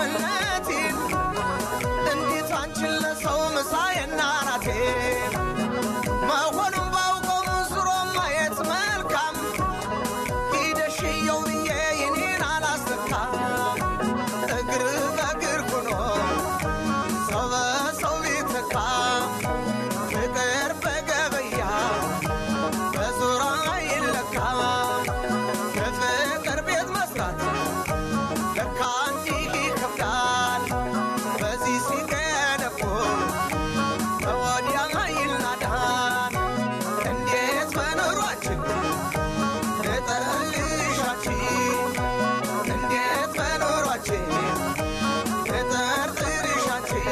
መልካምነቴን እንዴት አንቺን ለሰው ምሳዬና ናቴ መሆኑን ባውቀው ዙሮ ማየት መልካም ሂደሽየው ብዬ የኔን አላስነካም እግር በእግር ሆኖ ሰው በሰው ቢተካ ፍቅር በገበያ በዙራ ይለካ በፍቅር ቤት መስራት ለካ እንዲህ ይከብዳል በዚህ ሲገነቡ በወዲያ ይናዳል እንዴት በኑሯችን ልጠልሻችን እንዴት በኑሯችን ልጠርጥርሻችን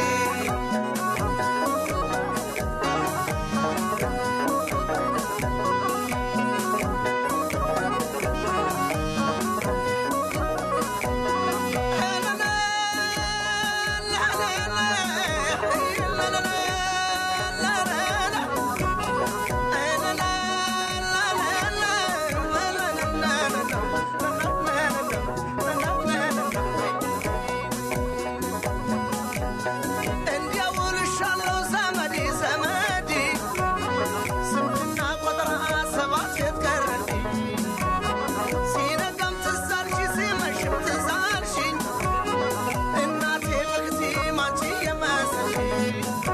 እንዲያውልሻለው ዘመዴ ዘመዴ ስምንትና ቆጥራ ሰባት ቤት ቀረልኝ ሲነጋም ትዝ አልሽ ሲመሽም ትዝ አልሽኝ እናቴ መክቴ ማንቺ የመሰልሽኝ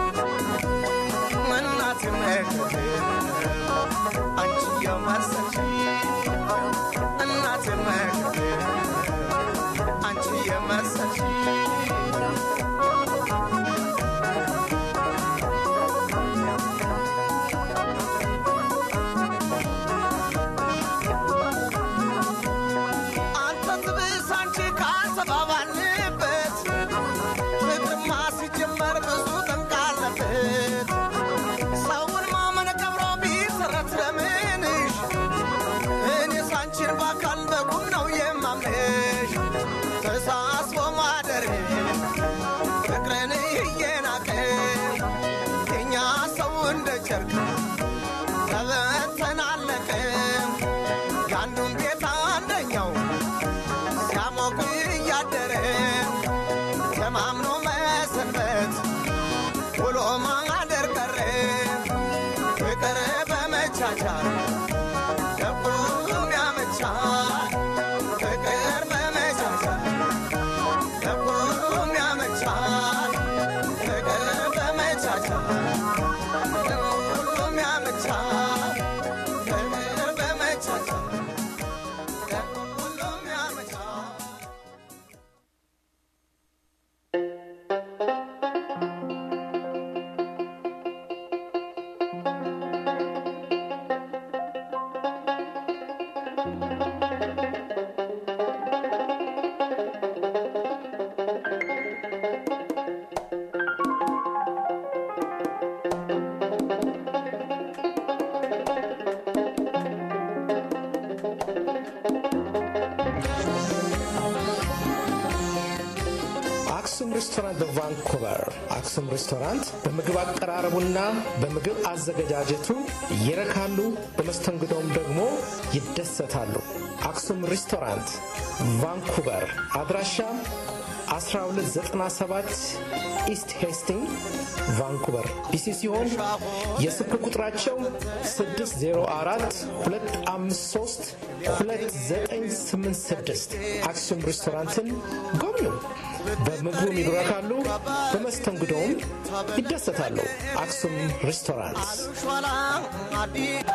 እናቴ መክቴ አንቺ የመሰልሽኝ እናቴ መክቴ አንቺ የመሰልሽኝ አንተ ትብስ አንቺ ካሰባባልበት ፍቅርማ ሲጀመር ብዙ ጠንቅ አለበት። ሰውን ማመን ቀብሮ ቢሰረት ለምንሽ እኔስ አንቺን በአካል በቁም ነው የማምንሽ። ተሳስቦ ማደር ፍቅርን እየናቀ የኛ ሰው እንደ ጨርቅ ተበተናለቀ የአንዱን ቤት አንደኛው ሲያሞቅ እያደረ ተማምኖ መሰንበት ውሎ ማደር ቀረ ፍቅር በመቻቻል ለሁሉም ያመቻል ፍቅር በመቻቻል ለሁሉም ያመቻል ፍቅር በመቻቻል ለሁሉም ያመቻል ፍቅር በመቻቻል ለሁሉም ያመቻል አክሱም ሬስቶራንት በቫንኩቨር አክሱም ሬስቶራንት በምግብ አቀራረቡና በምግብ አዘገጃጀቱ ይረካሉ፣ በመስተንግዶም ደግሞ ይደሰታሉ። አክሱም ሬስቶራንት ቫንኩቨር አድራሻ 1297 ኢስት ሄስቲንግ ቫንኩቨር ቢሲ ሲሆን የስልክ ቁጥራቸው 604 253 2986 አክሱም ሬስቶራንትን ጎብኙ። በምግቡም ይረካሉ፣ በመስተንግዶውም ይደሰታሉ። አክሱም ሬስቶራንት ሿላ አዲስ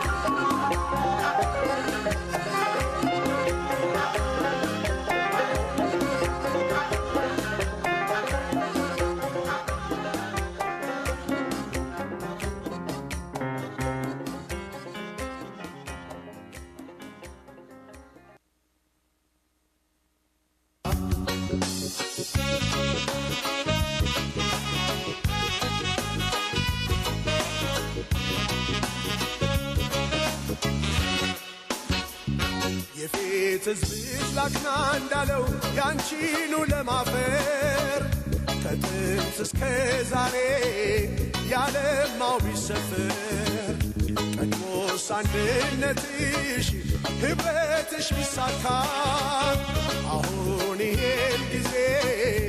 የፊት ሕዝብሽ ላክና እንዳለው ያንቺኑ ለማፈር ከጥንት እስከ ዛሬ ያለማው ቢሰፍር ቀድሞስ አንድነትሽ ኅብረትሽ ቢሳካ አሁን ይሄን ጊዜ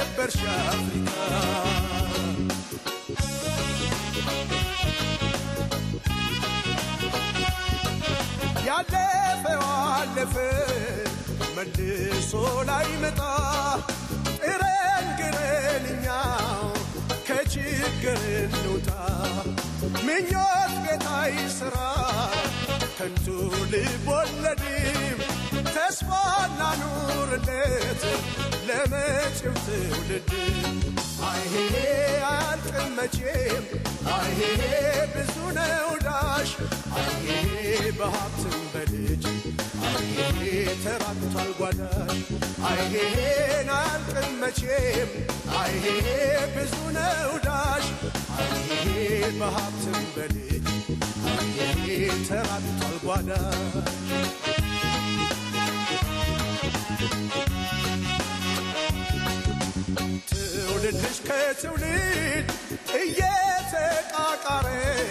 ነበርሽ አፍሪካ ያለፈው አለፈ መልሶ ላይመጣ ጥረን ግረን እኛው ከችግር እንውጣ ምኞት ቤታይ ሥራ ከንቱ ልብ ወለድም ተስፋና ኑርለት ለመጪው ትውልድ አይሄ አያልቅም መቼም አይሄ ብዙ ነው ዳሽ አይሄ በሀብትም በልጅ አይሄ ተራቅቷል ጓዳሽ አይሄን አያልቅም መቼም አይሄ ብዙ ነው ዳሽ አይሄ በሀብትም በልጅ አይሄ ተራቅቷል ጓዳሽ ትውልድሽ ከትውልድ እየተቃቃረ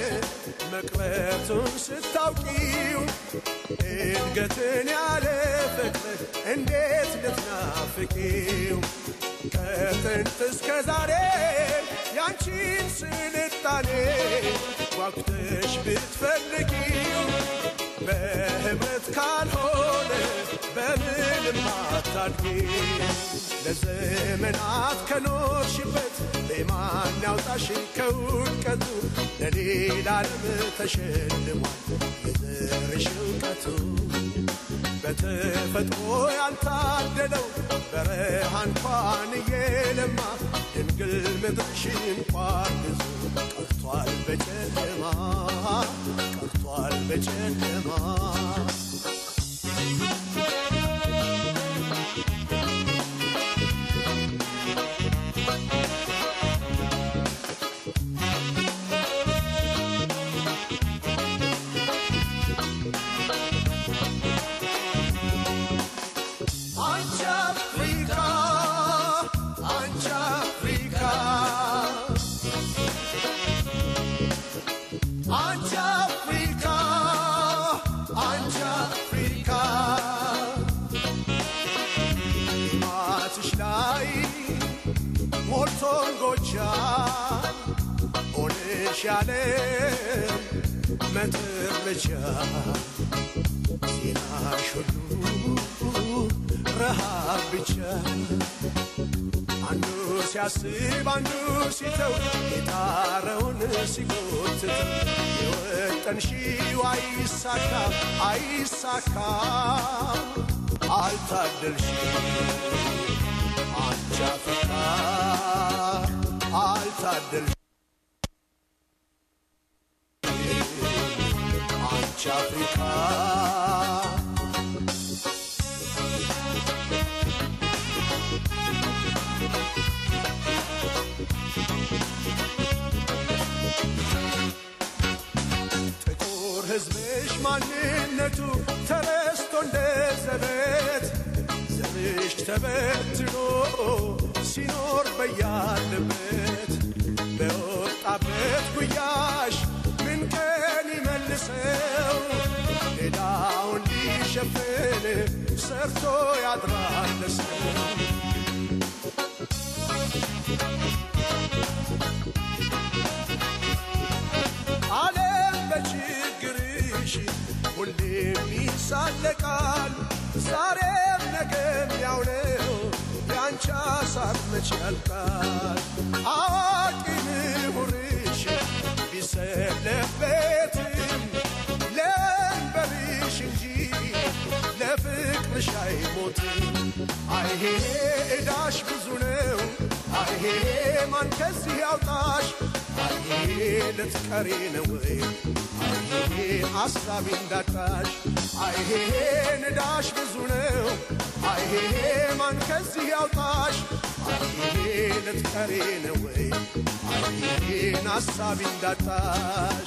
መቅረቱን ስታውቂው እድገትን ያለ ፍቅር እንዴት ልትናፍቂው? ከጥንት እስከ ዛሬ ያንቺን ስልጣኔ ጓጉተሽ ብትፈልጊው በህብረት ካልሆነ በምንም አታድጊ። ለዘመናት ከኖርሽበት በማን ያውጣሽ ከውድቀቱ ለሌላ ዓለም ተሸልሟል የዘርሽ እውቀቱ በተፈጥሮ ያልታደለው በረሃ እንኳን እየለማ ድንግል ምድርሽ እንኳን ብዙ ቀርቷል በጨለማ ቀርቷል በጨለማ አንቺ አፍሪካ አንቺ አፍሪካ አንቺ አፍሪካ አንቺ አፍሪካ ማትሽ ላይ ሞልቶን ጎቻ ሆነሽ ያለም መትረቻ ዜናሽ ሁሉ ረሃብ ብቻ አንዱ ሲያስብ አንዱ ሲተው የጣረውን ሲጎትተው የወጠንሺው አይሳካ አይሳካ አልታደልሽ አንቺ አፍሪካ አልታደልሽ አንቺ አፍሪካ ጥቁር ሕዝብሽ ማንነቱ ተረስቶ እንደ ዘበት ዘርሽ ተበትኖ ሲኖር በያለበት በወጣበት ጉያሽ ምን ቀን ይመልሰው ሌላውን ሊሸፍን ሰርቶ ያድራል ለሰው ዓለም በችግርሽ ሁሌም ይሳለቃል። ዛሬም ነገም ያው ነው ያንቺ ሀሳብ መች ያልቃል። አዋቂ ምሁርሽ ቢሰለበትም ለእንበርሽ እንጂ ለፍቅርሽ አይሞትም። አይሄ ዕዳሽ ብዙ ነው አይሄ ማን ከዚህ ያውጣሽ አይሄ ልትቀሪ ነው ወይ አይሄ አሳቢ እንዳጣሽ አይሄ ንዳሽ ብዙ ነው አይሄ ማን ከዚህ ያውጣሽ አይሄ ልትቀሪ ነው ወይ አይሄን አሳቢ እንዳጣሽ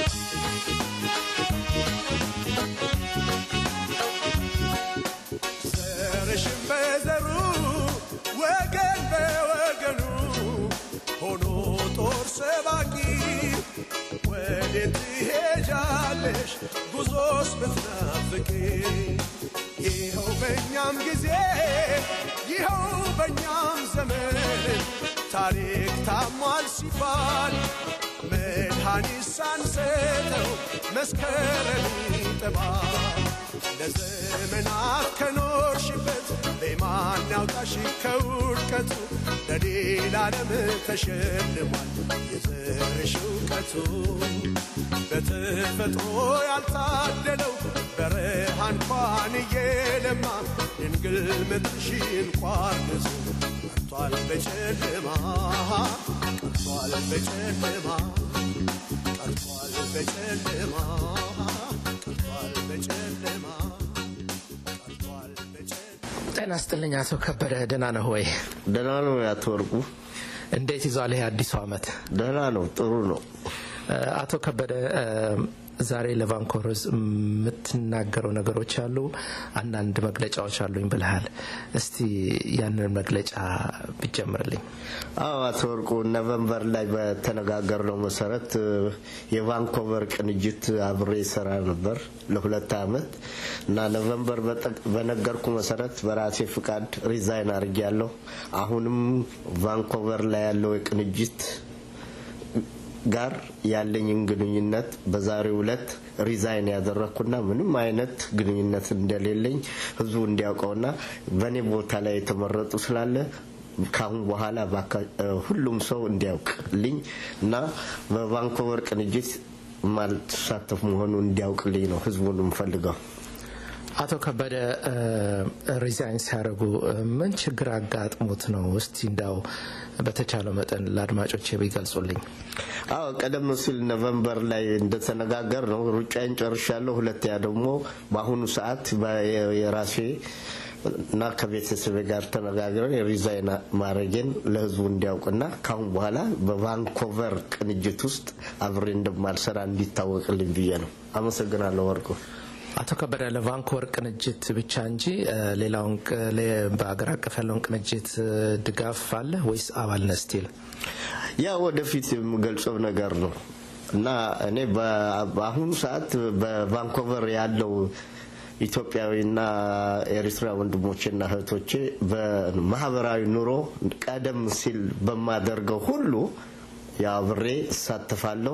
ዘርሽን በዘሩ ወገን በወገኑ ሆኖ ጦር ሰባቂ ወዴት ትሄጃለሽ ጉዞስ ብትናፍቂ ይኸው በእኛም ጊዜ ይኸው በእኛም ዘመን ታሪክ ታሟል ሲባል መድኃኒት ሳንሰጠው መስከረም ይጠባል። ለዘመናት ከኖርሽበት በማን ያውጣሽ ከውድቀቱ ለሌላ ዓለም ተሸልሟል የዘርሽ እውቀቱ በተፈጥሮ ያልታደለው በረሃ እንኳን እየለማ ድንግል ምድርሽን ቋርገዙ ቀርቷል በጨለማ ቀርቷል በጨለማ ቀርቷል በጨለማ ቀርቷል በጨለማ ቀርቷል በጨለማ ጤና ስጥልኝ አቶ ከበደ ደህና ነህ ወይ? ደህና ነው ያቶ ወርቁ። እንዴት ይዟል ይሄ አዲሱ ዓመት? ደህና ነው፣ ጥሩ ነው። አቶ ከበደ ዛሬ ለቫንኮቨር የምትናገረው ነገሮች አሉ፣ አንዳንድ መግለጫዎች አሉኝ ብልሃል። እስቲ ያንን መግለጫ ብጀምርልኝ። አዎ አቶ ወርቁ ኖቨምበር ላይ በተነጋገርነው መሰረት የቫንኮቨር ቅንጅት አብሬ ሰራ ነበር ለሁለት አመት እና ኖቨምበር በነገርኩ መሰረት በራሴ ፍቃድ ሪዛይን አድርጌያለሁ። አሁንም ቫንኮቨር ላይ ያለው የቅንጅት ጋር ያለኝን ግንኙነት በዛሬው ዕለት ሪዛይን ያደረግኩና ምንም አይነት ግንኙነት እንደሌለኝ ህዝቡ እንዲያውቀውና በእኔ ቦታ ላይ የተመረጡ ስላለ ካሁን በኋላ ሁሉም ሰው እንዲያውቅልኝ እና በቫንኮቨር ቅንጅት ማልተሳተፍ መሆኑን እንዲያውቅልኝ ነው ህዝቡን የምፈልገው። አቶ ከበደ ሪዛይን ሲያደርጉ ምን ችግር አጋጥሞት ነው? እስቲ እንዳው በተቻለው መጠን ለአድማጮች ቢገልጹልኝ። አዎ ቀደም ሲል ኖቨምበር ላይ እንደተነጋገር ነው ሩጫዬን ጨርሻለሁ። ሁለተኛ ደግሞ በአሁኑ ሰዓት የራሴ እና ከቤተሰብ ጋር ተነጋግረን የሪዛይን ማድረጌን ለህዝቡ እንዲያውቅና ካሁን በኋላ በቫንኮቨር ቅንጅት ውስጥ አብሬ እንደማልሰራ እንዲታወቅልኝ ብዬ ነው። አመሰግናለሁ ወርቁ። አቶ ከበደ ለቫንኮቨር ቅንጅት ብቻ እንጂ ሌላውን በአገር አቀፍ ያለውን ቅንጅት ድጋፍ አለ ወይስ አባል ነህ ስቲል? ያ ወደፊት የምገልጸው ነገር ነው እና እኔ በአሁኑ ሰዓት በቫንኮቨር ያለው ኢትዮጵያዊና ኤርትራ ወንድሞቼና እህቶቼ በማህበራዊ ኑሮ ቀደም ሲል በማደርገው ሁሉ አብሬ እሳተፋለሁ።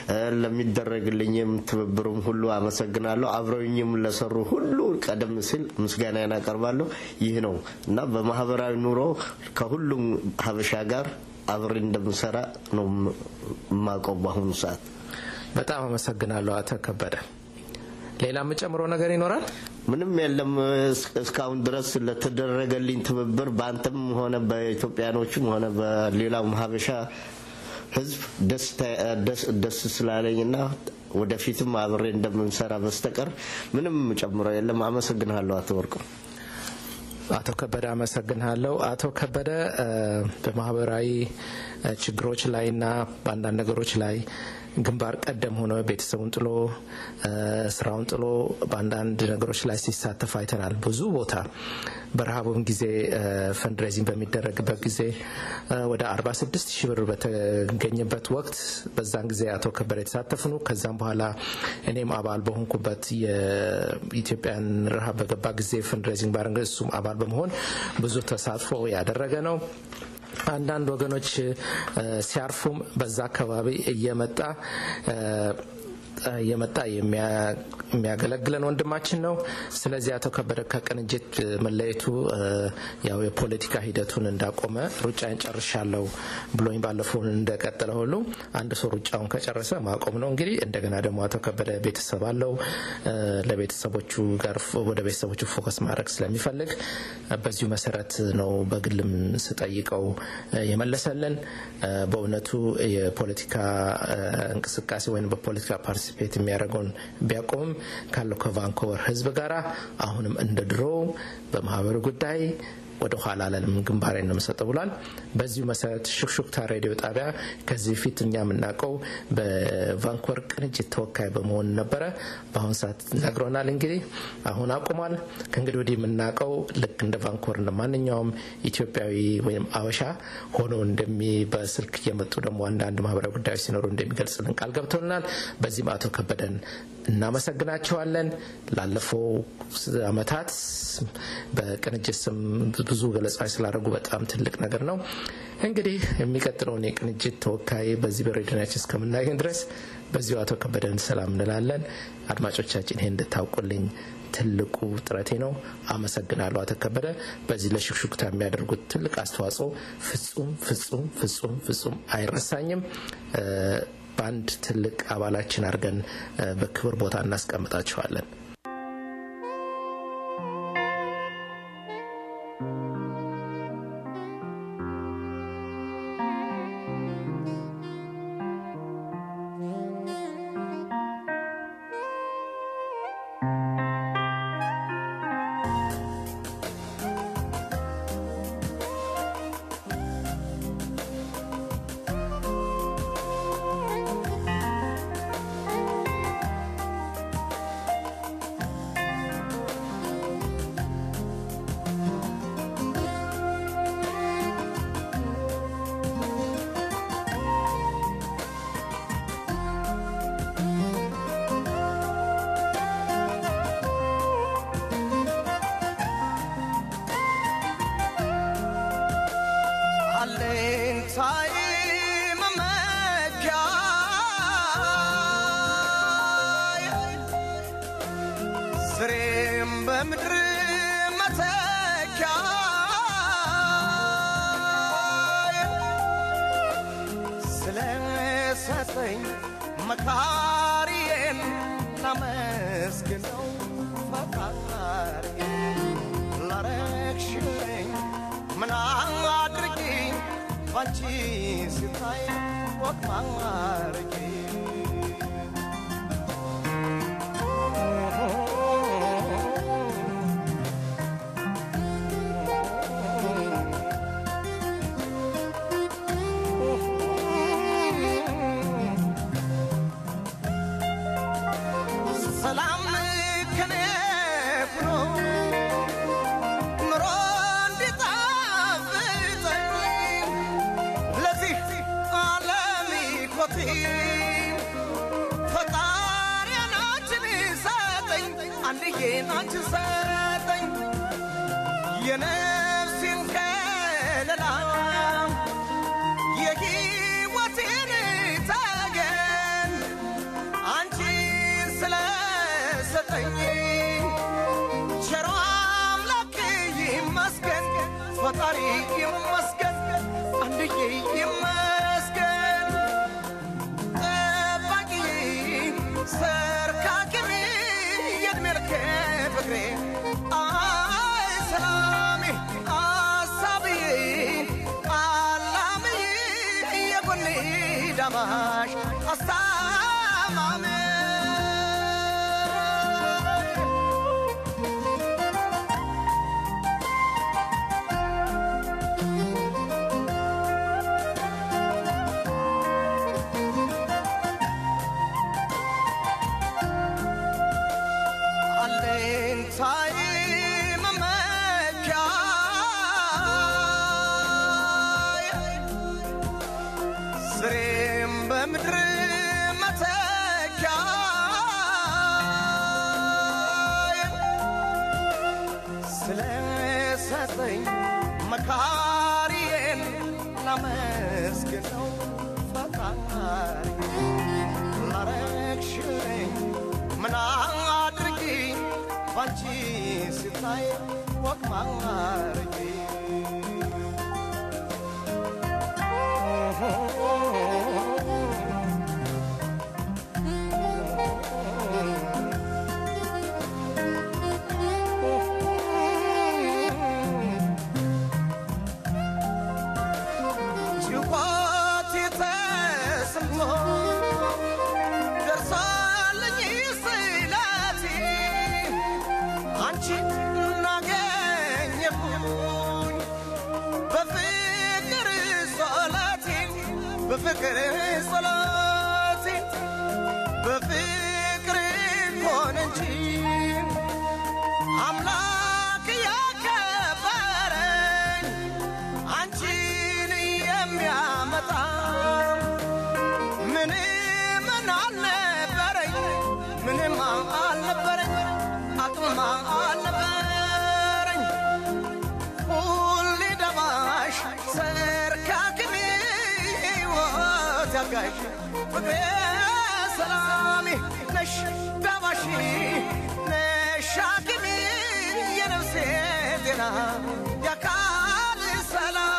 ለሚደረግልኝም ትብብሩም ሁሉ አመሰግናለሁ። አብረውኝም ለሰሩ ሁሉ ቀደም ሲል ምስጋናዬን አቀርባለሁ። ይህ ነው እና በማህበራዊ ኑሮ ከሁሉም ሀበሻ ጋር አብሬ እንደምሰራ ነው የማውቀው በአሁኑ ሰዓት። በጣም አመሰግናለሁ አቶ ከበደ። ሌላ የምጨምረው ነገር ይኖራል? ምንም የለም። እስካሁን ድረስ ለተደረገልኝ ትብብር በአንተም ሆነ በኢትዮጵያኖችም ሆነ በሌላውም ሀበሻ ህዝብ ደስ ስላለኝና ወደፊትም አብሬ እንደምንሰራ በስተቀር ምንም ጨምረው የለም። አመሰግንሃለሁ አቶ ወርቁ። አቶ ከበደ አመሰግንሃለሁ። አቶ ከበደ በማህበራዊ ችግሮች ላይና በአንዳንድ ነገሮች ላይ ግንባር ቀደም ሆኖ ቤተሰቡን ጥሎ ስራውን ጥሎ በአንዳንድ ነገሮች ላይ ሲሳተፍ አይተናል። ብዙ ቦታ በረሃቡም ጊዜ ፈንድሬዚንግ በሚደረግበት ጊዜ ወደ 46 ሺህ ብር በተገኘበት ወቅት በዛን ጊዜ አቶ ከበደ የተሳተፍ ነው። ከዛም በኋላ እኔም አባል በሆንኩበት የኢትዮጵያን ረሃብ በገባ ጊዜ ፈንድሬዚንግ ባረንገ እሱም አባል በመሆን ብዙ ተሳትፎ ያደረገ ነው። አንዳንድ ወገኖች ሲያርፉም በዛ አካባቢ እየመጣ እየመጣ የሚያገለግለን ወንድማችን ነው። ስለዚህ አቶ ከበደ ከቅንጅት መለየቱ ያው የፖለቲካ ሂደቱን እንዳቆመ ሩጫን ጨርሻለሁ ብሎኝ ባለፈው እንደቀጠለ ሁሉ አንድ ሰው ሩጫውን ከጨረሰ ማቆም ነው። እንግዲህ እንደገና ደግሞ አቶ ከበደ ቤተሰብ አለው። ለቤተሰቦቹ ጋር ወደ ቤተሰቦቹ ፎከስ ማድረግ ስለሚፈልግ በዚሁ መሰረት ነው በግልም ስጠይቀው የመለሰልን። በእውነቱ የፖለቲካ እንቅስቃሴ ወይም በፖለቲካ ፓርቲሲፔት የሚያደርገውን ቢያቆምም ካለው ከቫንኮቨር ሕዝብ ጋር አሁንም እንደ ድሮ በማህበሩ ጉዳይ ወደ ኋላ አለንም ግንባሬ ነው የምሰጠው ብሏል። በዚሁ መሰረት ሹክሹክታ ሬዲዮ ጣቢያ ከዚህ በፊት እኛ የምናውቀው በቫንኮቨር ቅንጅት ተወካይ በመሆን ነበረ። በአሁኑ ሰዓት ነግሮናል። እንግዲህ አሁን አቁሟል። ከእንግዲህ ወዲህ የምናውቀው ልክ እንደ ቫንኮቨር እንደ ማንኛውም ኢትዮጵያዊ ወይም አበሻ ሆኖ እንደሚ በስልክ እየመጡ ደግሞ አንዳንድ ማህበራዊ ጉዳዮች ሲኖሩ እንደሚገልጽልን ቃል ገብቶልናል። በዚህም አቶ ከበደን እናመሰግናቸዋለን። ላለፈው አመታት በቅንጅት ስም ብዙ ገለጻዎች ስላደረጉ በጣም ትልቅ ነገር ነው። እንግዲህ የሚቀጥለውን የቅንጅት ተወካይ በዚህ በሬዲዮናችን እስከምናገኝ ድረስ በዚሁ አቶ ከበደን ሰላም እንላለን። አድማጮቻችን ይሄን እንድታውቁልኝ ትልቁ ጥረቴ ነው። አመሰግናለሁ አቶ ከበደ። በዚህ ለሽክሹክታ የሚያደርጉት ትልቅ አስተዋጽኦ ፍጹም ፍጹም ፍጹም ፍጹም አይረሳኝም። በአንድ ትልቅ አባላችን አድርገን በክብር ቦታ እናስቀምጣቸዋለን። አለኝታዬ መመኪያዬ ስሬም በምድር መተኪያዬ ስለሰጠኝ መካሪዬን ላመስግነው ፈጣሪዬን ላረግሽልኝ ምን አድርጊ ባንቺ ሲታይ ወቅ ማድረጊ ሰላም ከኔ ብሎ ኑሮ እንዲጣፍጠኝ ለዚህ ዓለም ኮቴ ፈጣሪ ናችን ሰጠኝ አንድዬ ናችን ሰጠኝ የነፍሴን ከለላ የሕይወቴን ተገን አንቺን ስለሰጠኝ ቸሮ አምላክ ይመስገን፣ ፈጣሪ ይመስገን፣ አንድዬ ይመስገን። ጠባቂ ሰርካኪሜ የዕድሜ ልክ ፍቅሬ አይ ሰላሜ አሳብዬ አላምዬ የጎኔ ዳማሽ አስታማሜ አለኝታዬ መመኪያዬ ስሬም በምድር መተኪያዬ ስለሰጠኝ መካሪዬን ላመስግነው ፈጣሪ ላረግሽልኝ ምን አድርጊ ባንቺ ሲታይ ወቅ ማድረጊ ጭንቆት ተሰምቶ ደርሳለኝ ስላቴ አንቺን እናገኘሁኝ በፍቅር ጸሎቴ በፍቅር ጸሎቴ በፍቅር ሆነ እንጂ አምላክ ያከበረኝ አንቺን የሚያመጣ ምንም አልነበረኝ ምንም ጫማ አልነበረኝ ሁሌ ደማሽ ሰርካክሜ ሕይወት ያጋሽ ፍቅሬ ሰላሜ ነሽ ዳባሽ ነሽ ሐኪሜ የነፍሴ ጤና የአካል ሰላም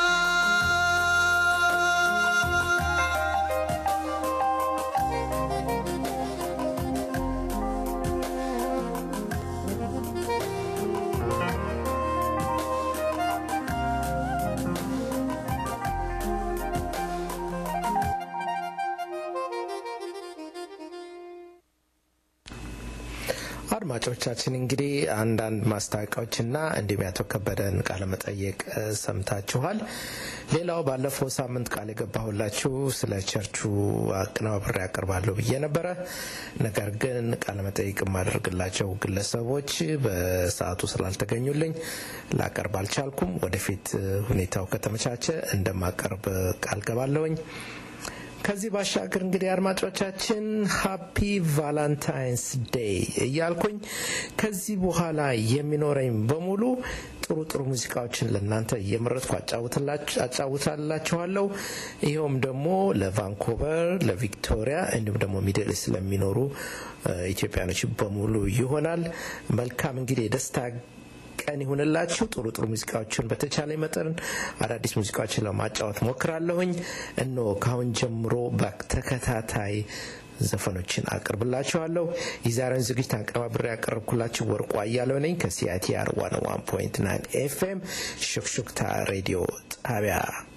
አድማጮቻችን እንግዲህ አንዳንድ ማስታወቂያዎችና እንዲሁም ያቶ ከበደን ቃለ መጠየቅ እ፣ ሰምታችኋል። ሌላው ባለፈው ሳምንት ቃል የገባሁላችሁ ስለ ቸርቹ አቀነባብሬ ያቀርባለሁ ብዬ ነበረ። ነገር ግን ቃለ መጠይቅ የማደርግላቸው ግለሰቦች በሰዓቱ ስላልተገኙልኝ ላቀርብ አልቻልኩም። ወደፊት እ፣ ሁኔታው ከተመቻቸ እንደማቀርብ ቃል ገባለሁኝ። ከዚህ ባሻገር እንግዲህ አድማጮቻችን ሀፒ ቫላንታይንስ ዴይ እያልኩኝ ከዚህ በኋላ የሚኖረኝ በሙሉ ጥሩ ጥሩ ሙዚቃዎችን ለእናንተ እየመረጥኩ አጫውትላች- አጫውታላችኋለሁ። ይኸውም ደግሞ ለቫንኮቨር፣ ለቪክቶሪያ እንዲሁም ደግሞ ሚድል ኢስት ለሚኖሩ እ፣ ኢትዮጵያኖች በሙሉ ይሆናል። መልካም እንግዲህ የደስታ ቀን ይሁንላችሁ። ጥሩ ጥሩ ሙዚቃዎችን በተቻለ መጠን አዳዲስ ሙዚቃዎችን ለማጫወት ሞክራለሁኝ። እነሆ ካሁን ጀምሮ በተከታታይ ዘፈኖችን አቅርብላችኋለሁ። የዛሬውን ዝግጅት አቀባብሬ ያቀረብኩላችሁ ወርቁ አያለው ነኝ ከሲአይቲአር 101.9 ኤፍኤም ሹክሹክታ ሬዲዮ ጣቢያ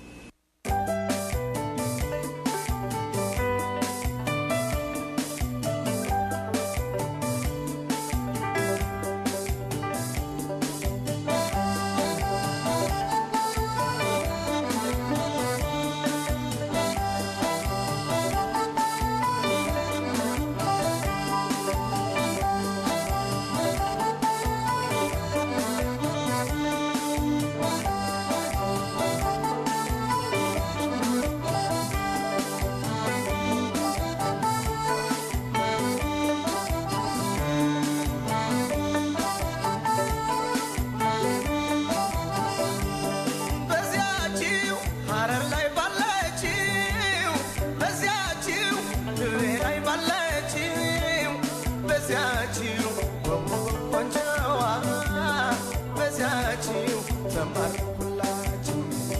በዚያችው ሐረር ላይ ባለችው በዚያችው ድሬ ላይ ባለችው በዚያችው ቆንጆዋ በዚያችው ተማርኩላችሁ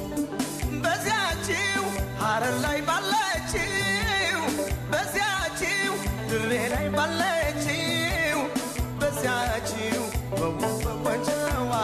በዚያችው ሐረር ላይ ባለችው በዚያችው ድሬ ላይ ባለችው በዚያችው ቆንጆዋ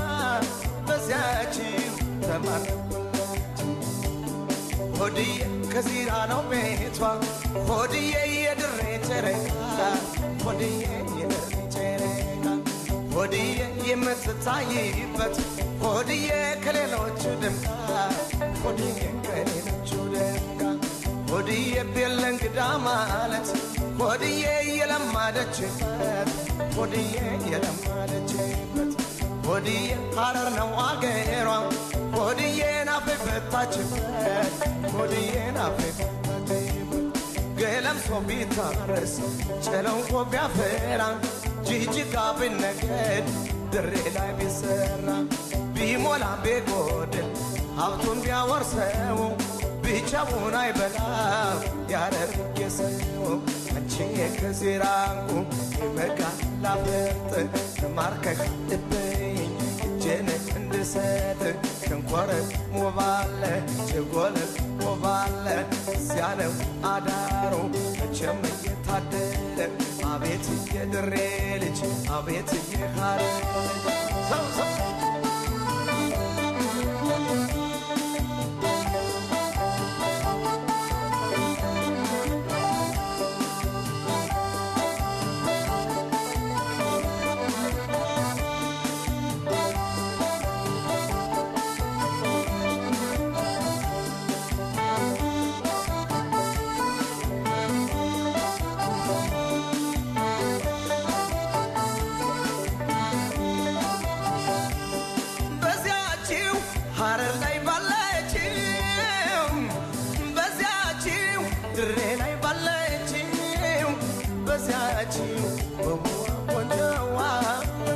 በዚያችው ተማርኩላችሁ ሆድዬ ከዚራ ነው ቤቷ ሆድዬ የድሬ ጨረቃ ሆድዬ የድሬ ጨረቃ ሆድዬ የምትታይበት ሆድዬ ከሌሎቹ ደምቃ ሆድዬ ከሌሎቹ ደምቃ ሆድዬ ቤለ እንግዳ ማለት ሆድዬ የለማደችበት ሆድዬ የለማደችበት ሆድዬ ሐረር ነው አገሯ ሆድዬ ናፌ ፈታችበት ሆድዬ ናፌ ፈታችበት ገለምሶ ቢታረስ ጨለንቆ ቢያፈራ ጅጅጋ ቢነገድ ድሬ ላይ ቢሰራ ቢሞላ ቢጎድል ሀብቱን ቢያወርሰው ብቻውን አይበላም ያረርጌ ሰው አንቺ ከዚራንቁ የመጋላ ፈርጥ ማርከሽ ልበኝ እጄን እንድሰጥ ሸንኮረት ሞባለ ጀጎል ሞባለ ሲያለው አዳሩ መቼም እየታደለ አቤት የድሬ ልጅ አቤት የካረ ሰው ሰው በዚያችው ሐረር ላይ ባለችው በዚያችው ድሬ ላይ ባለችው በዚያችው በሙዋ ቆንጆዋ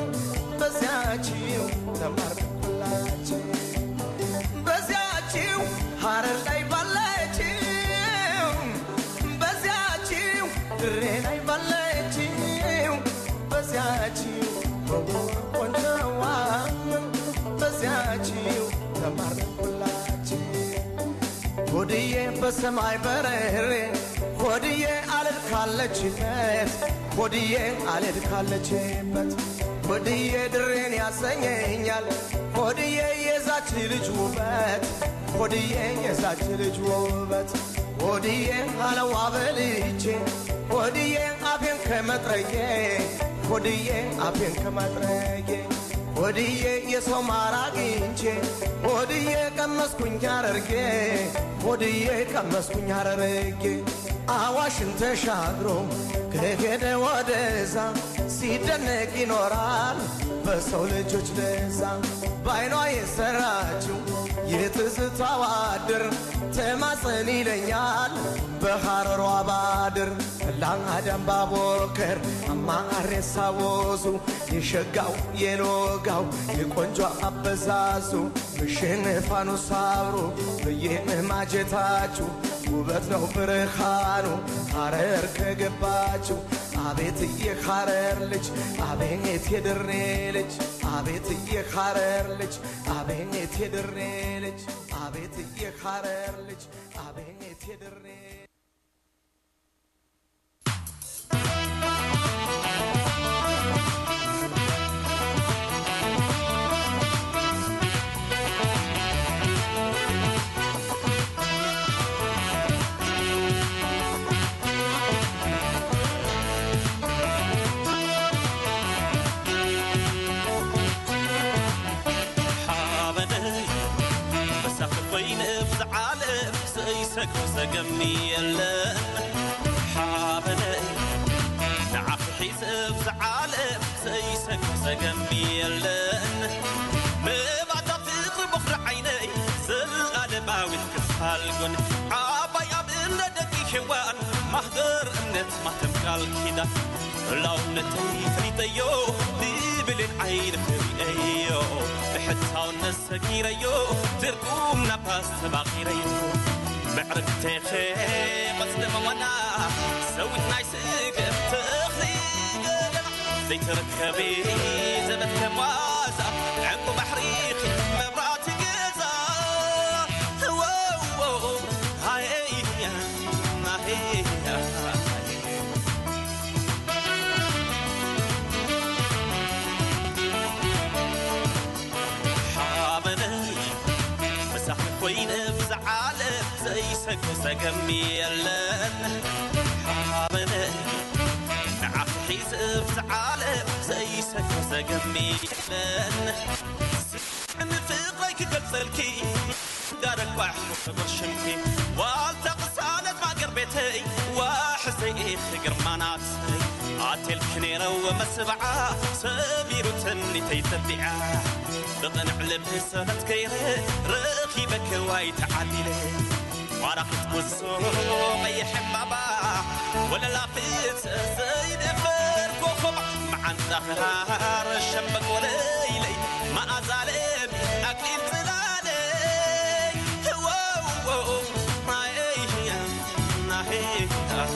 በዚያችው ቆንጆዋ በዚያችው ተማረኩላችሁ ሆድዬ በሰማይ በረሬ ሆድዬ አልድ ካለችበት ሆድዬ አልድ ካለችበት ሆድዬ ድሬን ያሰኘኛል ሆድዬ የዛች ልጅ ውበት ሆድዬ የዛች ልጅ ውበት ሆድዬ አለዋ በልቼ ሆድዬ አፌን ከመጥረጌ ሆድዬ አፌን ከመጥረጌ ሆድዬ የሰው ማር አግኝቼ ሆድዬ ቀመስኩኝ አረርጌ ሆድዬ ቀመስኩኝ አረርጌ አዋሽን ተሻግሮ ከሄደ ወደዛ ሲደነቅ ይኖራል በሰው ልጆች ለዛ በአይኗ የሰራችው የትዝታዋ ድር ተማጸን ይለኛል በሐረሯ ባድር ላአዳም ባቦከር አማሬሳ ወዙ የሸጋው የሎጋው የቆንጆ አበዛዙ ምሽንፋኑ ሳብሮ በየማጀታችሁ ውበት ነው ብርሃኑ ሐረር ከገባችሁ አቤት የሐረር ልጅ አቤት የድሬ ልጅ አቤት የሐረር ልጅ አቤት የድሬ ልጅ አቤት የሐረር ልጅ አቤት የድሬ ሓበነይ መሳኺ ኮይኑ ብዝዓለም ዘይሰግሮ ዘገሚ የለን ሓበነይ ንዓኺ ሒዘ ብዝዓለም ዘይሰግሮ ዘገሚ የለን ምባታ ፍቕሪ በኽሪ ዓይነይ ዘለኣለማዊት ክፋልጎን ዓባይ ኣብ እምነ ደቂ ሔዋን ማህደር እምነት ማተም ቃል ኪዳን ላውነተይ ፈሊጠዮ ብብልን ዓይን ክሪአዮ ብሕታውነት ሰጊረዮ ትርጉም ናባስ ተባኺረዮ ምዕርግቴኸ ቐስለመዋና ሰዊት ናይ ስገም ተኽሊ ገለና ዘይተረከበ ዘበት ከማዛ ዕንቁ ባሕሪኺ መብራእቲ ገዛ ወዎ ሃየያ ሃየያ ሓበነይ መሳኺ ኮይነ ብዝዓለም ዘይሰግሮ ዘገሚ የለን ሓበነይ ንዓኺ ሒዘ ብዝዓለም ዘይሰግሮ ዘገሚ የለን ንፍቕረይ ክገልጸልኪ ጋረጓሕ ብርሽምኪ ዋልታ ቅሳነት ማገር ቤተይ ዋሕዘይ ግርማናትይ ኣቴልክ ነይረወ መስብዓ ሰቢሩ ትኒተይ ተቢዓ ብቕንዕ ልብ ሰበት ከይረ ረኺበከ ዋይ ተዓሊለ ዋራኺት ጉዞ ቀይሕ ዕምባባ ወለላ ፍት ዘይድፈር ኮኸብ መዓንታ ክሃር ሸምበቅ ወለይለይ መኣዛለም ኣክሊል ጽላለይ ወዎ ናየያ ናሄያ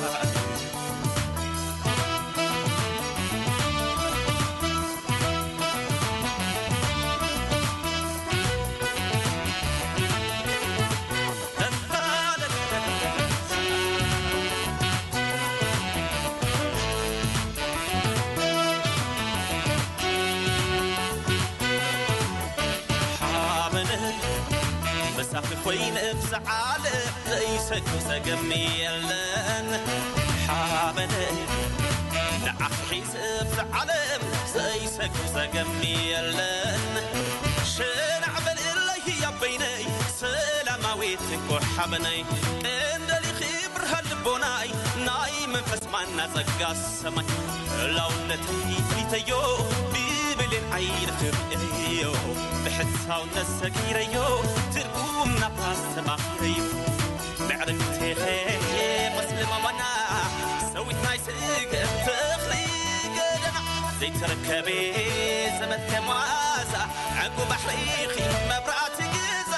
ሓበነይ መሳኺ ኮይነ ብዝዓለም ዘይሰግሮ ዘገሚ የለን ሓበነይ ንዓኺ ሒዘ ብዝዓለም ዘይሰግሮ ዘገሚ የለን ሽናዕ በልእለይ ህያበይነይ ሰላማዊት እኮ ሓበነይ እንደሊኺ ብርሃን ልቦናይ ናይ መንፈስ ማና ጸጋ ሰማይ ላውነተይ ፍሊተዮ ብብልን ዓይን ክርእዮ ብሕሳውነት ሰጊረዮ ትርጉም ናባስ ተባኺረዮ ምዕርግቴኸ መስልመዋና ሰዊት ናይ ስገም ተኽሊ ገደና ዘይተረከበ ዘመት ከሟዛ ዕንቁ ባሕሪኺ መብራእቲ ገዛ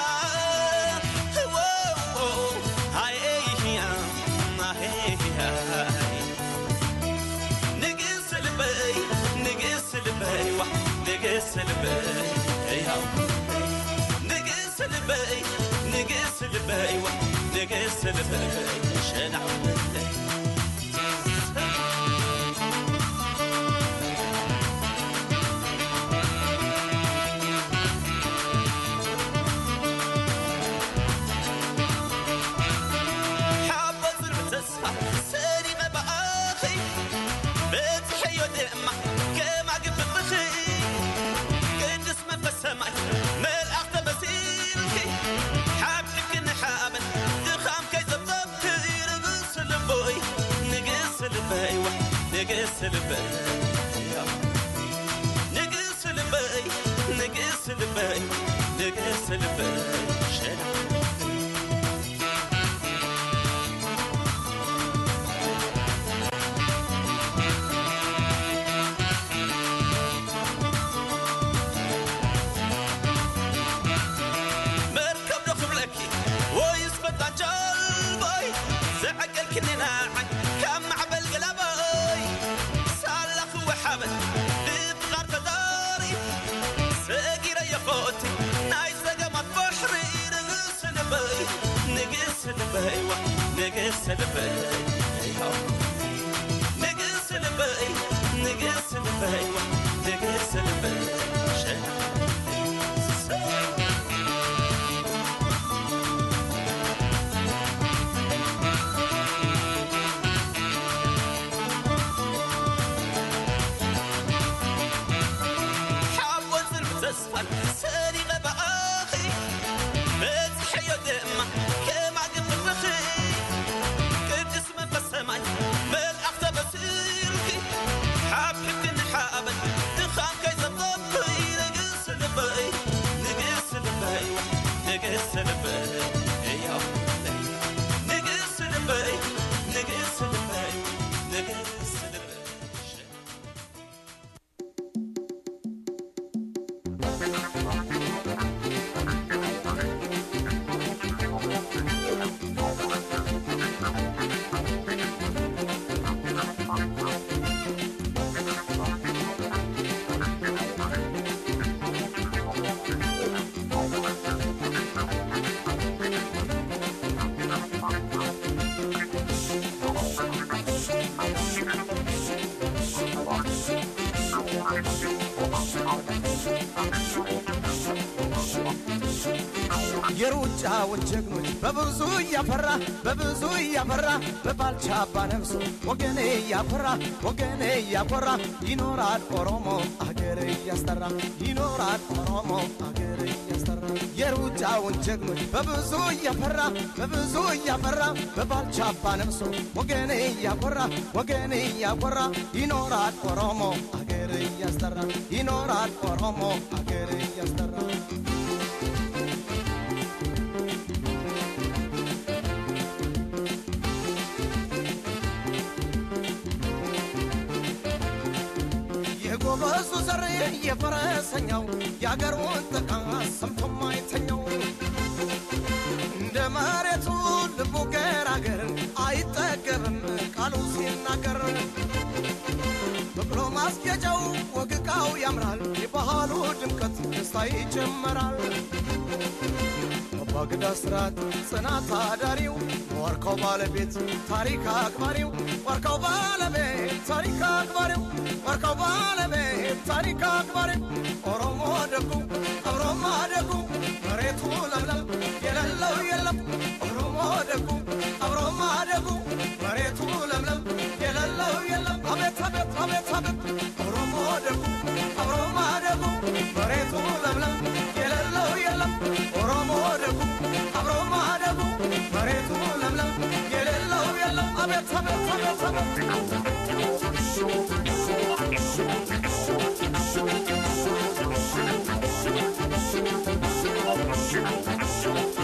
ወዎ ሃየያ ሃየያ ንግስ ልበይ ንግስ ንግስ ልበይዋ ንግስ ልበይ ሸናዕ ልበይ حبة المتسحة ساري ما بقاخي بتحيو دمع كما قبل بخي قدس ما بسمعي ملأخ تبسيلكي حبك كنا حامل دخام كي زبطت يرقص البوي نقص الباي نقص الباي نقص الباي نقص الباي نقص الباي شنو مركب نخب لكي ويسبت عن جلبي زعقل كننا عن كم عبل قلبي سالخ وحبل بتغار تداري ساقي يا خوتي نايس لقمة بحري نقص نبي نقص نبي نقص نبي نقص نبي نقص نبي نقص نبي شنو حاول تسفل ساري غبا اخي بتحي دمع كما قبل بخي كنت اسمه بسمعي من اخته بسيركي حابك نحابل تخام كي زبطي نقص البي نقص البي نقص البي نقص البي نقص البي نقص البي የሩጫውን ጀግኖች በብዙ እያፈራ በብዙ እያፈራ በባልቻ አባ ነፍሶ ወገኔ እያኮራ ወገኔ እያኮራ ይኖራል ኦሮሞ አገር እያስጠራ ይኖራል ኦሮሞ አገር እያስጠራ የሩጫውን ጀግኖች በብዙ እያፈራ በብዙ እያፈራ በባልቻ አባ ነፍሶ ወገኔ እያኮራ ወገኔ እያኮራ ይኖራል ኦሮሞ አገር እያስጠራ ይኖራል ኦሮሞ አገር እያስጠራ የጎበዙ ዘር የፈረሰኛው የአገሩን ጥቃት ሰምቶ ማይተኛው እንደ መሬቱ ልቡ ገራገር አይጠገብም ቃሉ ሲናገር በቅሎ ማስጌጫው ወግቃው ያምራል የባህሉ ድምቀት ደስታ ይጨመራል አባግዳ ስርዓት ጽናት አዳሪው ዋርካው ባለቤት ታሪክ አክባሪው ዋርካው ባለቤት ታሪክ አክባሪው ዋርካው ባለቤት ታሪክ አክባሪው ኦሮሞ ደጉ ኦሮሞ ደጉ መሬቱ ለምለም የሌለው የለም ኦሮሞ ደጉ ኦሮሞ ደጉ መሬቱ ለምለም የሌለው የለም አቤት አቤት አቤት አቤት ኦሮሞ ደጉ ኦሮሞ ደጉ መሬቱ ለምለም የሌለው የለም ኦሮሞ ደጉ ኦሮሞ ደጉ መሬቱ ለምለም የሌለው የለም አቤት አቤት አቤት አቤት Thank you.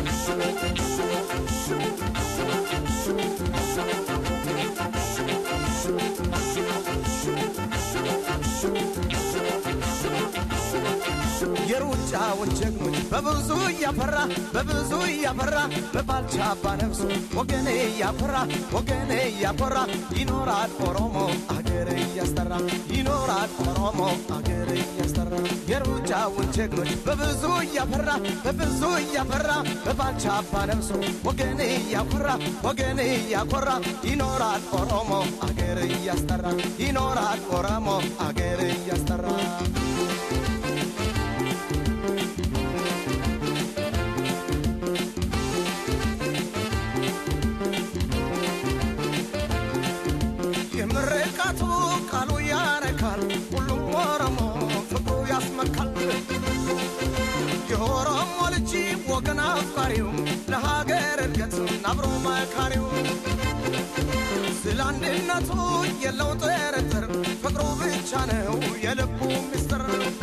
የሩጫውን ጀግኖች በብዙ እያፈራ በብዙ እያፈራ በባልቻ አባ ነፍሶ ወገኔ እያኮራ ወገኔ እያኮራ ይኖራል ኦሮሞ አገር እያስጠራ ይኖራል ኦሮሞ አገር እያስጠራ የሩጫውን ጀግኖች በብዙ እያፈራ በብዙ እያፈራ በባልቻ አባ ነፍሶ ወገኔ እያኮራ ወገኔ እያኮራ ይኖራል ኦሮሞ አገር እያስጠራ ይኖራል ኦሮሞ አገር እያስጠራ የምርቃቱ ቃሉ ያረካል ሁሉም ኦሮሞ ፍቅሩ ያስመካል የኦሮሞ ልጅ ወገን አፍቃሪው ለሀገር እድገት አብሮ መካሪው ስለ አንድነቱ የለው ጥርጥር ፍቅሩ ብቻ ነው የልቡ ምስጢር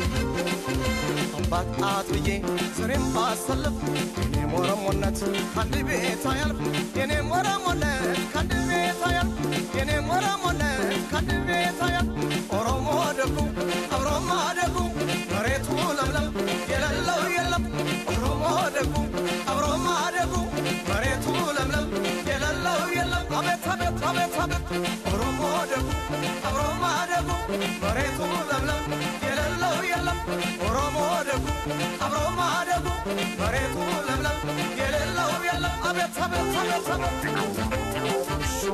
አባት አጥብዬ ስሬም ባሰልፍ የኔም ኦሮሞነት ከአንድ ቤት አያልፍ የኔም ኦሮሞነት ከአንድ ቤት አያልፍ የኔም ኦሮሞነት ከአንድ ቤት አያልፍ ኦሮሞ ደጉ አብሮ ማደጉ መሬቱ ለምለም የሌለው የለም ኦሮሞ ደጉ አብሮ ማደጉ መሬቱ ለምለም የሌለው የለም አቤት አቤት አቤት አቤት ኦሮሞ ደጉ አብሮ ማደጉ መሬቱ ለምለም የሌለው የለም ኦሮሞ ደጉ አብሮ ማደጉ መሬቱ ለምለም የሌለው የለም አቤት አቤት አቤት አቤት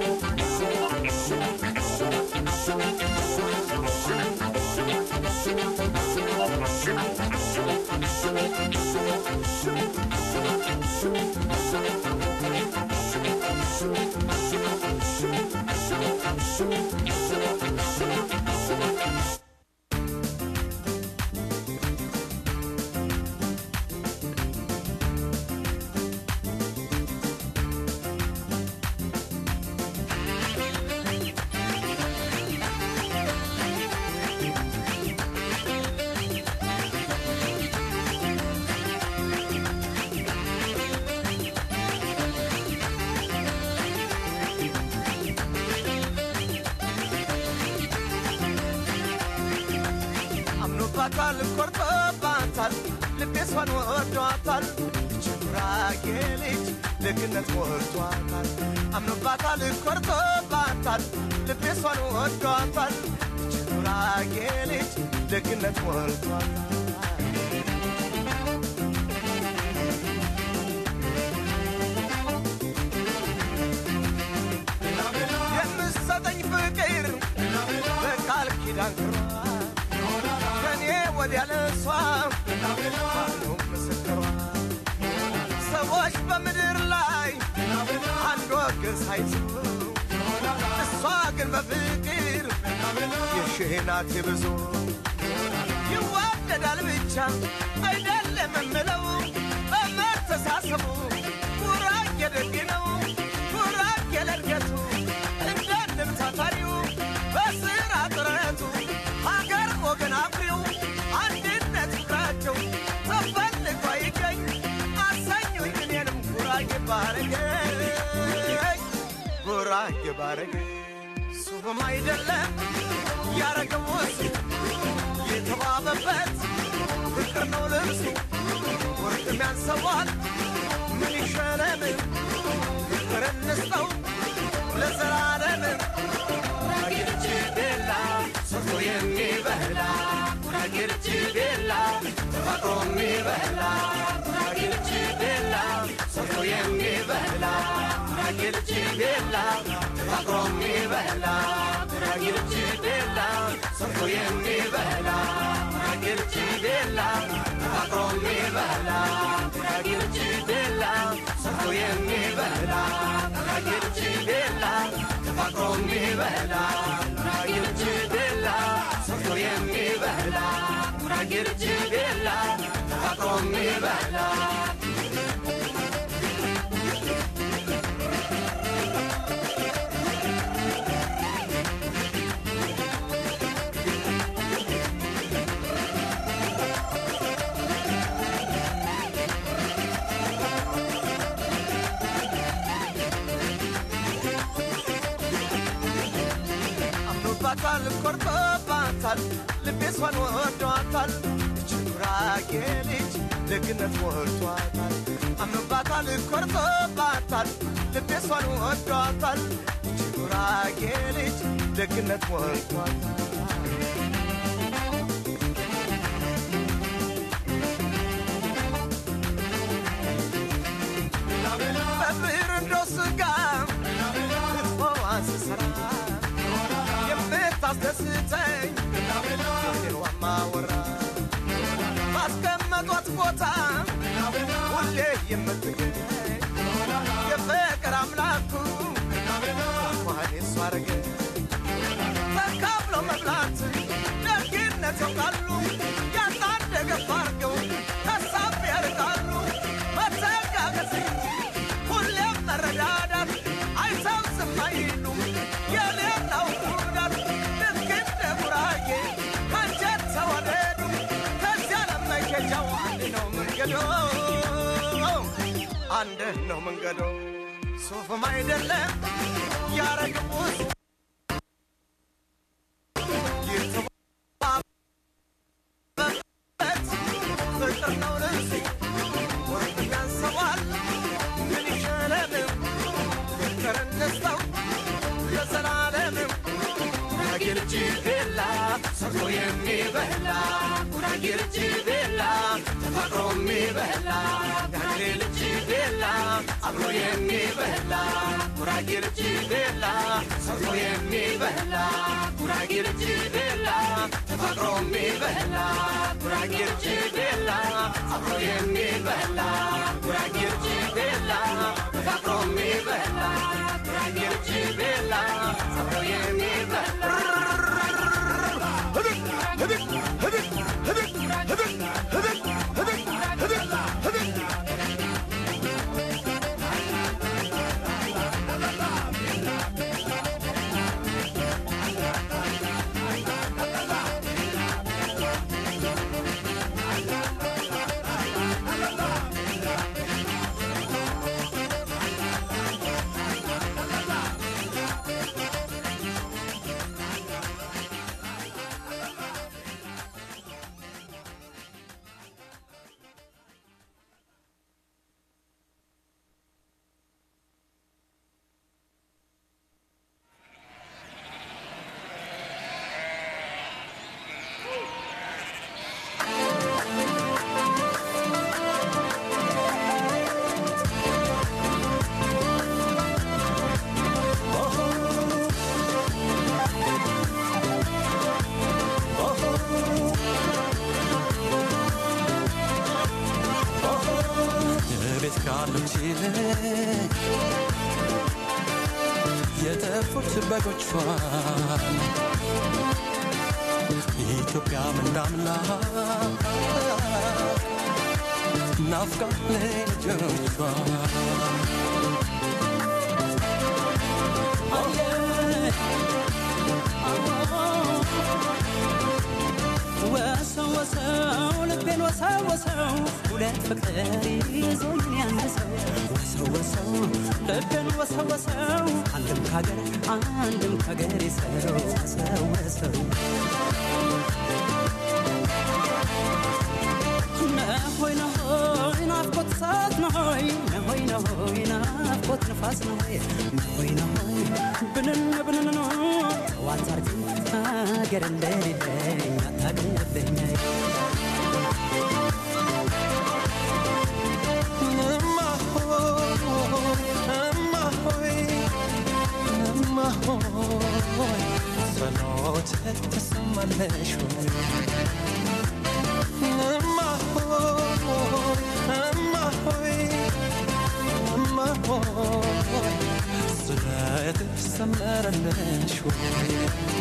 አምኖባታል ኮርቶባታል ልቤሷን ወዷታል ችጉራጌ ልጅ ደግነት ሞልቷታል አምኖባታል ኮርቶባታል ልቤሷን ወዷታል ችጉራጌ ልጅ ደግነት ሞልቷታል የምሰጠኝ ፍቅር በቃል ኪዳን ክሯል ከኔ ወዲያ ለሷ ማኑ ምስክሯ ሰዎች በምድር ላይ አንድ ወገን ሳይቱ እሷ ግን በፍቅር የሺህ ናት የብዙ ይዋደዳል ብቻ አይደለም እምለው በመተሳሰቡ ጉራጌ ደግ ነው ጉራጌ ለእድገቱ እንደንም ታታሪው በስራ ጥረቱ ሀገር ወገን አፍሪው አንድነት ፍቅራቸው ተፈልጎ ይገኝ አሰኙኝ እኔንም ጉራጌ ባረገኝ ጉራጌ ባረገኝ ሱፍም አይደለም ያረገው እሱ የተዋበበት ፍቅር ነው ልብሱ ወርቅም ያንሰዋል ምን ይሸለም ፍቅር እንስጠው ለዘላለም ጉራጌች ቤላ ሰርቶ የሚበላ ጉራጌች ቤላ ተፈጥሮ የሚበላ ጉራጌች ቤላ ሰርቶ የሚበላ ጉራጌች ቤላ ተፈጥሮ የሚበላ ጉራጌች ቤላ ሰርቶ የሚበላ ጉራጌች ቤላ ተፈጥሮ የሚበላ ጉራጌች ቤላ ሰርቶ የሚበላ ጉራጌች ቤላ ተፈጥሮ የሚበላ ጉራጌች ቤላ ሰርቶ የሚበላ ጉራጌች ቤላ ተፈጥሮ የሚበላ አምኖባታል ኮርቶባታል ልቤሷን ወዷታል ችጉራ ጉራጌ ልጅ ደግነት ሞልቷታል አምኖባታል ኮርቶባታል ልቤ እሷን ወዷታል ይቺ ጉራጌ ልጅ ደግነት ሞልቷታል በብር እንዶ ስጋ ክትፎዋን ስሰራ የምታስደስተኝ ሌዋማ ወራ ባስቀመጧት ቦታ ሁሌ የምትገኝ የፍቅር አምላኩ እንኳን የሷ አረገ ተካፍሎ መብላት ደግነት ያውቃሉ ያጣን ደገፍ አርገው ከሳብ ያርቃሉ መተጋገዝ እንጂ ሁሌም መረዳዳት አይተው ዝም አይሉም የሌላው ጉዳት ልክ እንደ ጉራጌ ከእንጨት ተዋደዱ ከዚያ ለመኬጃው አንድ ነው መንገዶ አንድ ነው መንገዶ ሱፍም አይደለም ያረግቡት ፍቅር ነው ልብሱ ወርቅ ያንሰዋል ምን ይሻለንም ፍቅር እንስጠው ለዘላለምም ጉራጌ ልጅ ቤላ ሰርቶ የሚበላ ጉራጌ ልጅ ቤላ ተፋቅሮ የሚበላ ያገሬ ልጅ ቤላ አብሮ የሚበላ ጉራጌ ልጅ ቤላ ሰርቶ የሚበላ ጉራጌ ልጅ ቤላ ተፋቅሮ የሚበላ ጉራጌ ልጅ ቤላ አብሮ የሚበላ ጉራጌ ልጅ ቤላ ተፋቅሮ የሚበላ ጉራጌ ልጅ ቤላ አብሮ የሚበላ ቤት ካሉት ይልቅ የጠፉት በጎቿን ኢትዮጵያ ምንዳምላ ናፍቃ ልጆቿ ወሰው ወሰው ልቤን ወሰው ወሰው ሁለት ፍቅር ይዞኝ ያንድ ሰው ወሰው ወሰው ልቤን ወሰው ወሰው አንድም ካገር አንድም ካገር ሰው ወሰው ወሰው ነሆይ ነሆይ ናፍቆት እሳት ነሆይ ነሆይ ነሆይ ናፍቆት ንፋስ ነሆይ ነሆይ ነሆይ ብንን ብንን ነው ጠዋት አርግ ሀገር እንደሌለኝ አታቅልብኝ እማ ሆይ እማ ሆይ እማ ሆይ ጸሎት ትሰማለሽ ወይ እማ ሆይ እማ ሆይ እማ ሆይ ስለት ሰመረለሽ ወይ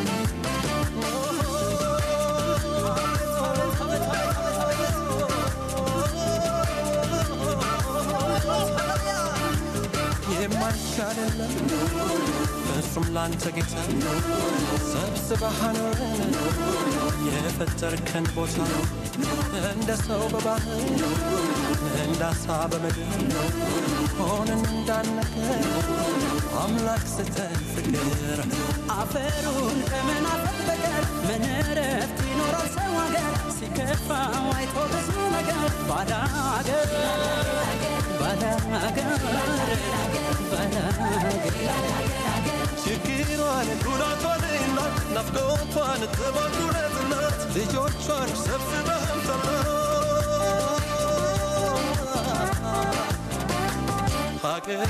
የማይቻልለም እሱም ላንተ ጌታ ሰብስበህ አኖረን የፈጠርከን ቦታ እንደ ሰው በባህር እንደ አሳ በምድር ሆነን እንዳነገር አምላክ ስተን ፍቅር አፈሩን ከመናፈቅ በቀር ምን እረፍት ይኖረው ሰው ሀገር ሲከፋው አይቶ ብዙ ነገር ባዳ አገር ባዳ አገር ባዳ አገር ችግሯን ጉዳቷን እናት ናፍቆቷን ጥባቱነት እናት ልጆቿን ሰብስበህም ሀገሬ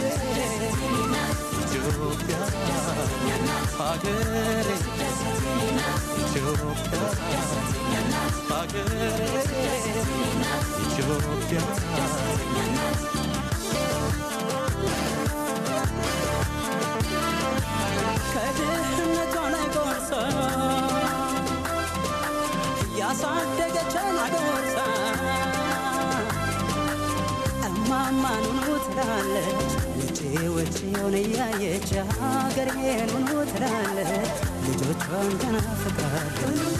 ኢትዮጵያ ሀገሬ ኢትዮጵያ ሀገሬ ኢትዮጵያ ከድህነቷ ላይ ጎርሳ እያሳደገችን አጎርሳ እማማ ኑኑ ትላለች ውጪ ውጪውን እያየች ሀገሬን ኑኑ ትላለች ልጆቿን ተናፍቃለች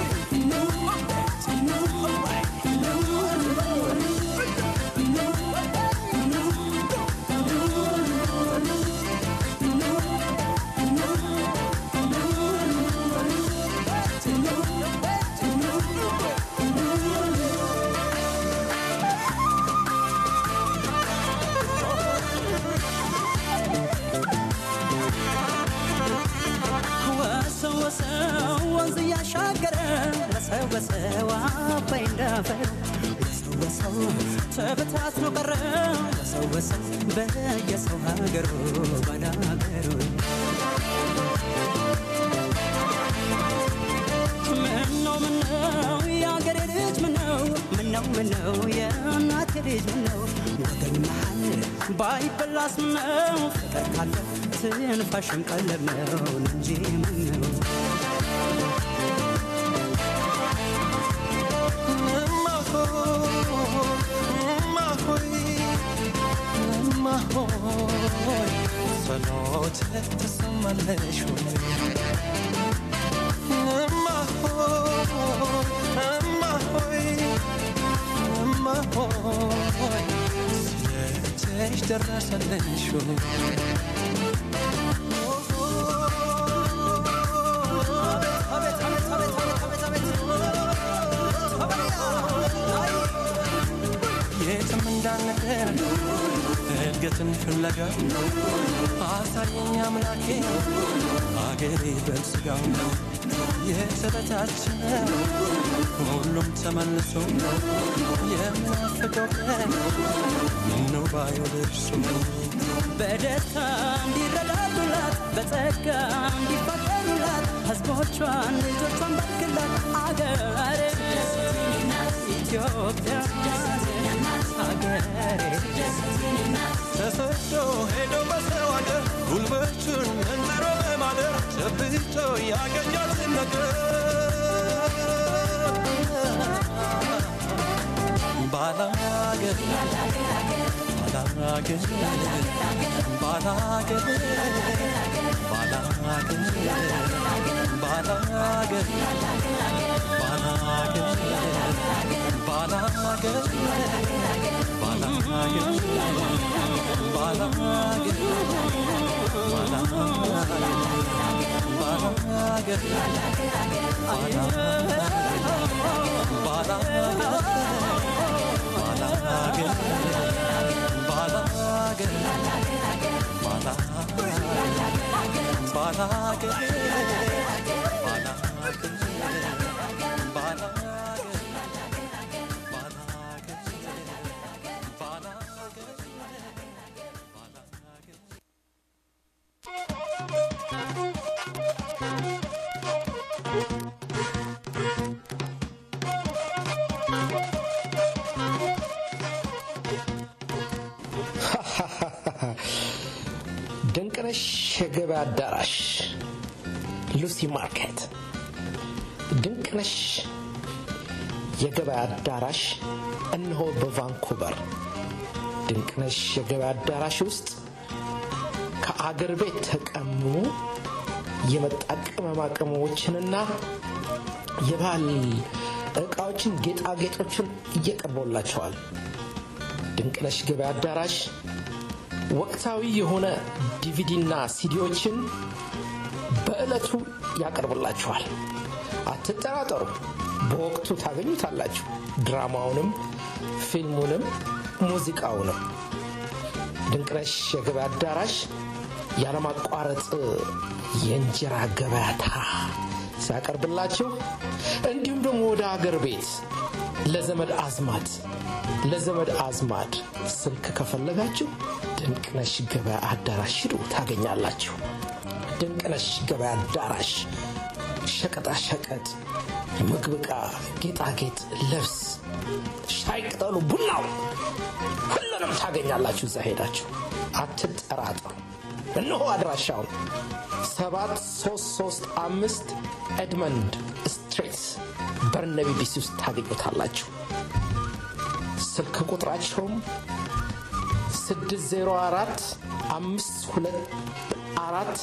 ወሰው ወሰው ወንዝ እያሻገረ ወሰው ወሰው አባይ እንዳፈር ወሰው ወሰው ተበታትኖ ቀረ ወሰው ወሰው በየሰው ሀገሩ ባዳ ሀገሩ ምነው ምነው የአገሬ ልጅ ምነው ምነው ምነው የእናቴ ልጅ ምነው ወገን መሃል ባይበላስ ምነው ፍቅር ካለ ትንፋሽም ቀለብ ነው እንጂ ምነው ጸሎት ተሰማለሽ ወይ እማ ሆይ እማ ሆይ እማ ሆይ ስለትሽ ደረሰልሽ ወይ የትም እንዳንቀር እድገትን ፍለጋ አሳየኝ አምላኬ አገሬ በልስጋው የተበታተነ ሁሉም ተመልሶ የምናፍቀው ቀን ምነው ባየው ደርሶ በደስታ እንዲረዳዱላት በጸጋ እንዲፋቀሩላት ህዝቦቿን ልጆቿን ባርክላት አገሬ ኢትዮጵያ ሀገሬ ተሰዶ ሄዶ በሰው አገር ጉልበቱን መንዝሮ በማደር ጨብጦ ያገኛትን ነገር ባላገር ባላገር ባላገር ባላገር ባላገር ባላገር ባላገር ድንቅነሽ የገበያ አዳራሽ ሉሲ ማርኬት ድንቅነሽ የገበያ አዳራሽ እነሆ በቫንኩቨር ድንቅነሽ የገበያ አዳራሽ ውስጥ ከአገር ቤት ተቀሙ የመጣ ቅመማ ቅመሞችንና የባህል እቃዎችን ጌጣጌጦችን እየቀርቦላቸዋል ድንቅነሽ ገበያ አዳራሽ ወቅታዊ የሆነ ዲቪዲና ሲዲዎችን በዕለቱ ያቀርብላችኋል አትጠራጠሩ በወቅቱ ታገኙታላችሁ። ድራማውንም፣ ፊልሙንም፣ ሙዚቃውንም ድንቅነሽ የገበያ አዳራሽ ያለማቋረጥ የእንጀራ ገበያታ ሲያቀርብላችሁ እንዲሁም ደግሞ ወደ ሀገር ቤት ለዘመድ አዝማድ ለዘመድ አዝማድ ስልክ ከፈለጋችሁ ድንቅነሽ ገበያ አዳራሽ ሂዱ ታገኛላችሁ። ድንቅነሽ ገበያ አዳራሽ ሸቀጣ ሸቀጥ፣ ምግብ ዕቃ፣ ጌጣጌጥ፣ ልብስ፣ ሻይ ቅጠሉ፣ ቡናው ሁሉንም ታገኛላችሁ። እዛ ሄዳችሁ አትጠራጠሩ። እነሆ አድራሻውን 7335 ኤድመንድ ስትሪት በርነቢ ቢሲ ውስጥ ታገኙታላችሁ። ስልክ ቁጥራቸውም 604 524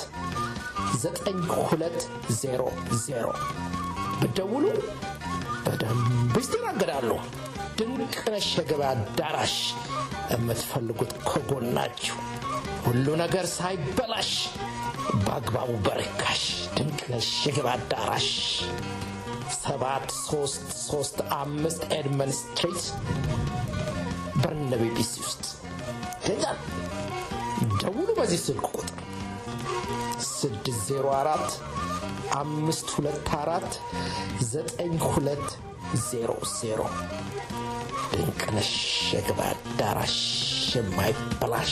9200 ብደውሉ በደንብ ይስተናገዳሉ። ድንቅነሽ የገበያ አዳራሽ የምትፈልጉት ከጎናችሁ ሁሉ ነገር ሳይበላሽ በአግባቡ በርካሽ ድንቅነሽ የገበያ አዳራሽ ሰባት ሶስት ሶስት አምስት ኤድመን ስትሪት በርነቤ ቢሲ ውስጥ ይገኛል። ደውሉ በዚህ ስልክ ቁጥር 604 524 9200 ድንቅነሽ የገበያ አዳራሽ የማይበላሽ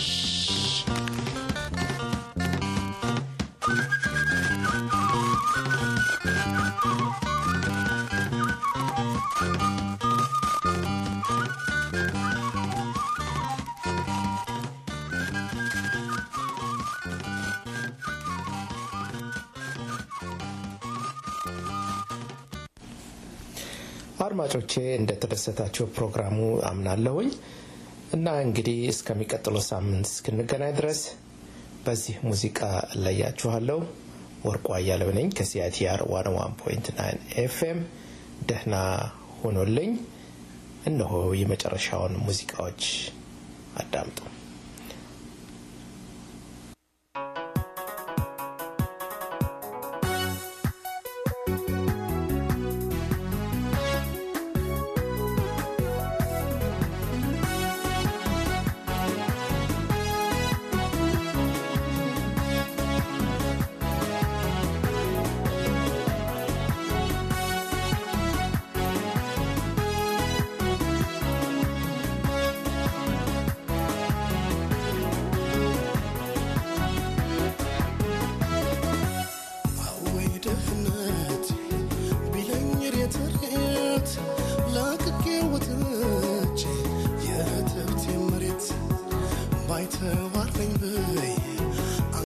አድማጮቼ እንደተደሰታቸው ፕሮግራሙ አምናለሁኝ እና እንግዲህ እስከሚቀጥለው ሳምንት እስክንገናኝ ድረስ በዚህ ሙዚቃ እለያችኋለሁ። ወርቁ አያለው ነኝ ከሲአይቲአር 101.9 ኤፍኤም። ደህና ሆኖልኝ እነሆ የመጨረሻውን ሙዚቃዎች አዳምጡ።